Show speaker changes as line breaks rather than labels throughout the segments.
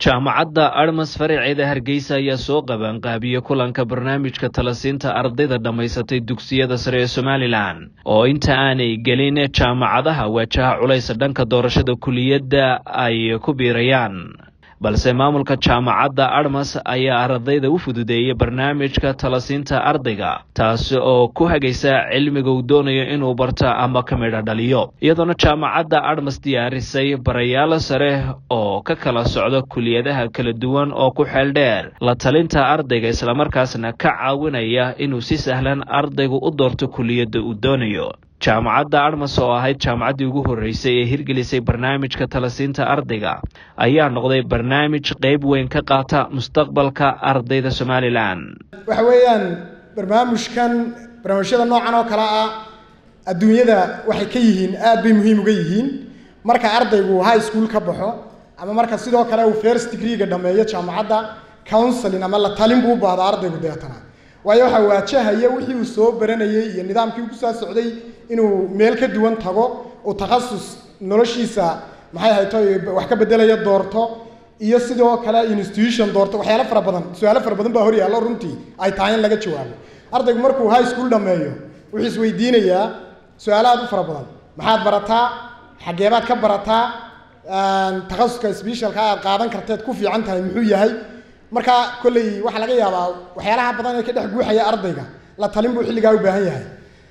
jaamacadda armas faraceeda hargeysa ayaa soo qabaanqaabiyey kulanka barnaamijka talasiinta ardayda dhammaysatay dugsiyada sare ee somalilan oo inta aanay gelin jaamacadaha waajaha culaysa dhanka doorashada kuliyadda ay ku biirayaan balse maamulka jaamacadda armas ayaa ardayda u fududeeyey barnaamijka talasiinta ardayga taasi oo ku hagaysa cilmiga uu doonayo inuu barta ama ka midha dhaliyo iyadoona jaamacadda armas diyaarisay barayaal sare oo ka kala socda kuliyadaha kala duwan oo ku xeel dheer la talinta ardayga islamarkaasna ka caawinaya inuu si sahlan ardaygu u doorto kuliyadda uu doonayo jaamacadda armas oo ahayd jaamacaddii ugu horreysay ee hirgelisay barnaamijka talasiinta ardayga ayaa noqday barnaamij qeyb weyn ka qaata mustaqbalka ardayda somalilan
waxa weeyaan barnaamijkan barnaamijyada noocan oo kale ah adduunyada waxay ka yihiin aad bay muhiim uga yihiin marka ardaygu high school ka baxo ama marka sidoo kale uu first degreega dhameeyo jaamacadda counseling ama la talin buu u baahda ardaygu deetana waayo waxaa waajahaya wixii uu soo baranayay iyo nidaamkii uu kusoo socday inuu meel ka duwan tago uu takhasus noloshiisa maxay hayto wax ka bedelayo doorto iyo sidoo kale institution doorto waxyaalo fara badan su-aalo fara badan baa hor yaallo runtii ay tahay in laga jawaabo ardaygu markuu high school dhameeyo wuxuu isweydiinayaa su-aalo aad u fara badan maxaad barataa xageebaad ka barataa takhasuska specialka aad qaadan karteed ku fiican tahay muxuu yahay marka kolley waxaa laga yaabaa waxyaalaha badan ee ka dhex guuxaya ardayga la talin buu xilligaa u baahan yahay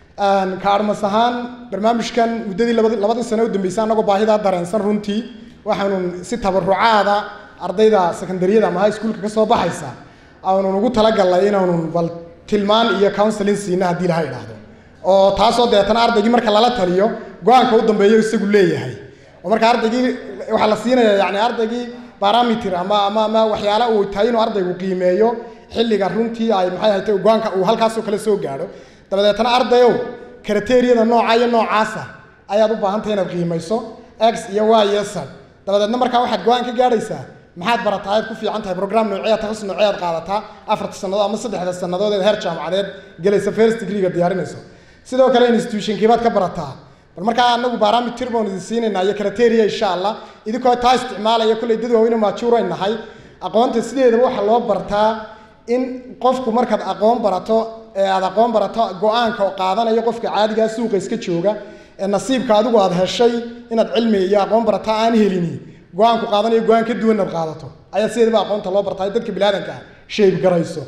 ka armas ahaan barnaamijkan muddadii labadi labadii sano u dambeysay annagoo baahidaa dareensan runtii waxaanu si tabarucaada ardayda secondaryada ama high schoolka ka soo baxaysa aanun ugu talagalnay inaanu bal tilmaan iyo counseling siina haddii laha idhaahdo oo taasoo deetana ardaygii marka lala taliyo go-aanka u dambeeyo isagu leeyahay oo marka ardaygii waxaa la siinaya yani ardaygii barometer ama ama ama waxyaala uu tahay inuu ardaygu qiimeeyo xilliga runtii ay maxay ahayd go-aanka uu halkaasoo kale soo gaadho dabadeetana ardayow kriteriyada nooca iyo noocaasa ayaad u baahantahay inaad qiimayso x iyo y iyo z dabadeedna markaa waxaad go-aan ka gaadhaysaa maxaad barataa ayaad ku fiican tahay program noocee takhasus noocee aad qaadataa afarta sannadood ama saddexda sannadood ee heer jaamacadeed gelaysa first degreega diyaarinayso sidoo kale institutionkiibaad ka barataa bal markaa anagu barometer baan idin siinaynaa iyo criteria insha allah idinkoo taa isticmaalaya kolley dad waaweyn maajuur ay nahay aqoonta sideedaba waxaa loo bartaa in qofku markaad aqoon barato ee aad aqoon barato go-aanka oo qaadanayo qofka caadigaa suuqa iska jooga ee nasiibka adigu aad heshay inaad cilmi iyo aqoon barata aan helini go-aanku qaadanayo go-aan ka duwan inaad qaadato ayaa sideedaba aqoonta loo bartaa dadka biniaadanka ah shayb garayso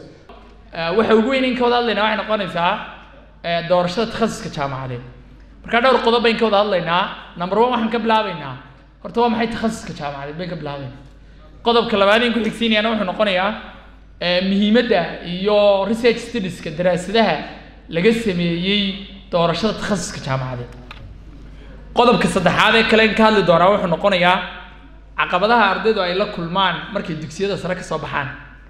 waxa ugu weyn in ka wada hadlaynaa waxay noqonaysaa doorashada takhasuska jaamacadeed markaa dhowr qodob bayn ka wada hadlaynaa number one waxaan ka bilaabaynaa horta waa maxay takhasuska jaamacadeed bayn ka bilaabaynaa qodobka labaad in ku xigsiinayana wuxuu noqonayaa muhiimadda iyo research studieska daraasadaha laga sameeyey doorashada takhasuska jaamacadeed qodobka saddexaad ee kale in ka hadli doonaa wuxuu noqonayaa caqabadaha ardaydu ay la kulmaan markay dugsiyada sare kasoo baxaan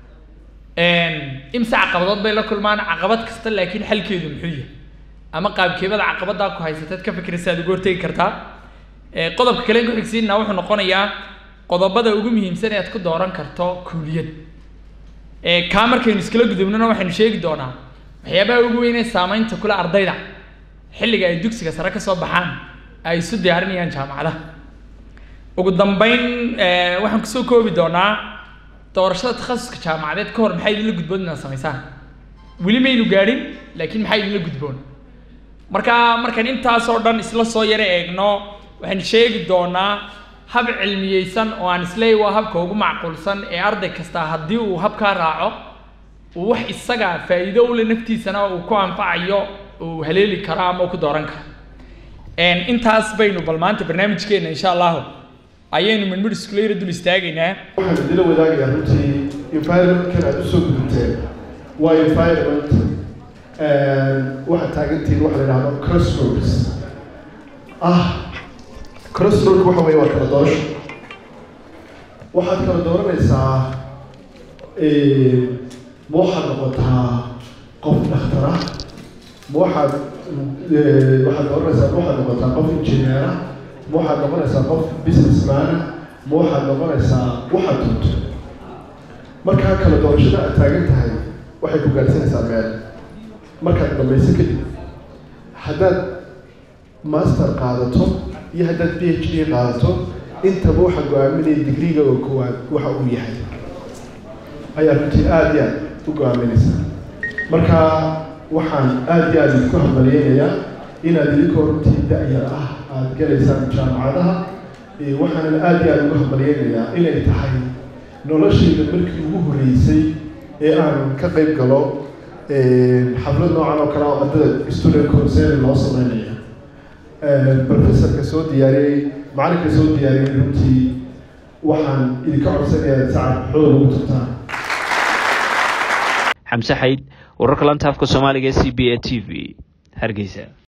imse caqabadood bay la kulmaan caqabad kasta laakiin xalkeedu muxuu yahay ama qaabkeebada caqabaddaa ku haysateed ka fikiraysa aad uga hortegi kartaa qodobka kale in ku xigsiinna wuxuu noqonayaa qodobada ugu muhiimsan ee aad ku dooran karto kuuliyad kaa markaynu iskala gudubnona waxaynu sheegi doonaa waxyaabaha ugu weyn ee saameynta kule ardayda xilliga ay dugsiga sare ka soo baxaan ay isu diyaarinayaan jaamacadaha ugu dambeyn waxaan kusoo koobi doonaa doorashada takhasuska jaamacadeed ka hor maxaa idinla gudboon inaad samaysaan weli maynu gaadhin laakiin maxaa idinla gudboon marka markaan intaasoo dhan isla soo yaro eegno waxaan sheegi doonaa hab cilmiyeysan oo aan isleeyahy waa habka ugu macquulsan ee arday kasta haddii uu habkaa raaco uu wax isaga faa'iido ule naftiisana uu ku anfacayo uu haleeli karo ama uu ku dooran karo intaas baynu bal maanta barnaamijkeena insha allahu ayaynu midmid iskula yara dul istaagaynaa
waxaan idila wadaagayaa runtii environmentkan aad usoo gudubteen waa environment waxaad taagantihiin waxa la yidhahdo crossroads ah crossroad waxa weeye waa kala doorasho waxaad kala dooranaysaa ma waxaad noqotaa qof dhakhtar ah ma waxaad waxaad dooranaysaa ma waxaad noqotaa qof injineer ah ma waxaad noqonaysaa qof businessman ah ma waxaad noqonaysaa waxaad doonto markaa kala doorashada aad taagan tahay waxay ku gaadhsanaysaa meel markaad dhamayso kadib haddaad master qaadato iyo haddaad b h d qaadato intaba waxa go-aaminaya digriga oo koowaad waxa uu yahay ayaa runtii aada iyo aad u go-aaminaysaa marka waxaan aada iyo aada idinku hambalyeynayaa inaad idinkoo runtii da-yar ah aada galaysaan jaamacadaha waxaanan aada iyo aada ugu hambalyeynayaa inay tahay noloshayda markii ugu horreysay ee aan ka qayb galo xaflad noocan oo kale oo ardada student concern loo sameynaya professorka soo diyaariyey macalinka soo diyaariyey runtii waxaan idinka codsanayaa sacad xoog ugu tagtaan
xamse xayd wararka lantaafka soomaaliga e c b a t v hargeysa